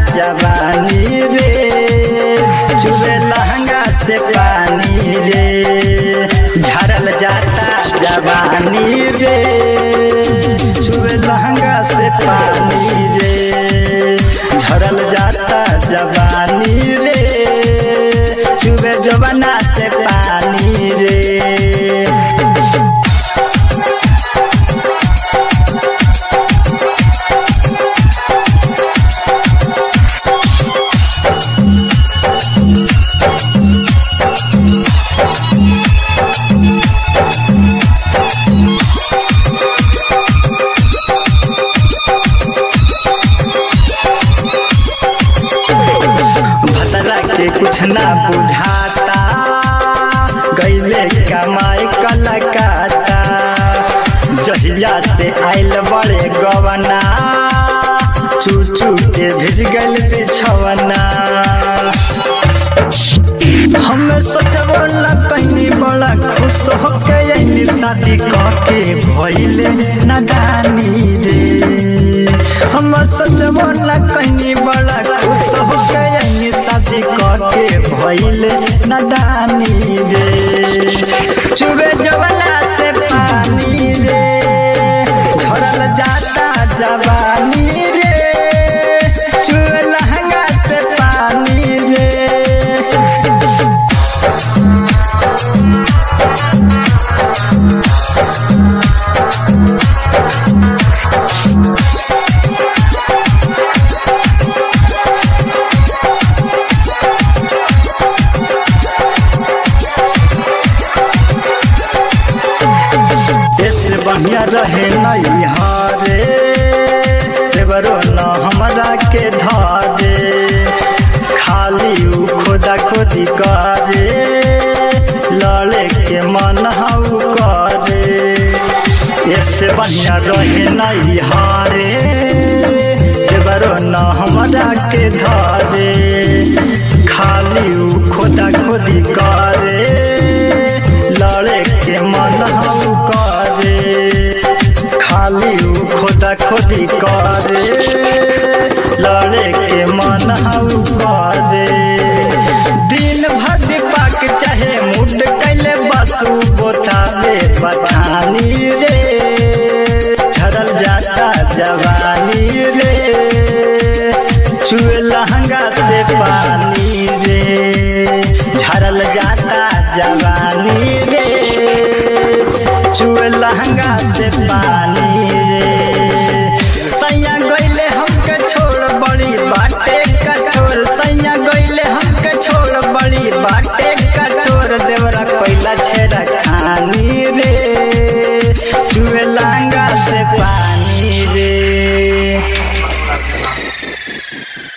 जवानी रे चुबे लहंगा से पानी रे झरल जाता जवानी रे चुबे लहंगा से पानी रे झरल जाता जवानी रे चुबे जवाना से पानी रे भतरा के कुछ ना बुझाता गैले कमाई कलकाता जहिया से आइल बड़े गवना चू चू के भिज गल बिछवना हम सोचबो न कहीं बड़ा खुश होके यही शादी के भइले नदानी रे हम सोचबो न कहीं बड़ा खुश होके यही शादी के भइले नदानी रे चुबे जवना से पानी रे झरल जाता जवानी रे चुबे लहंगा से पानी रे ऐसे बढ़िया रहे नहीं हारे देवरो न हमरा के धारे खाली उ खोदा खोदी करे लड़े के मन हाउ करे ऐसे बढ़िया रहे नहीं हारे देवरो न हमरा के धारे खाली उ खोदा खोदी करे लड़े के मन हाउ करे खाली उ खोदा खोदी करे लड़े के मन हाउ करे दिन भर पाक चाहे मुड कैले बसु बोतावे बठानी रे झरल जाता जवानी रे चुए लहंगा से पानी रे झरल जाता जवानी रे चुए लहंगा से पानी रे सैया गईले हमके छोड़ बड़ी बाटे कठोर सैया गईले हमके छोड़ बड़ी बाटे कठोर देवरा कोइला छेड़ा खानी रे चुए लहंगा से पानी रे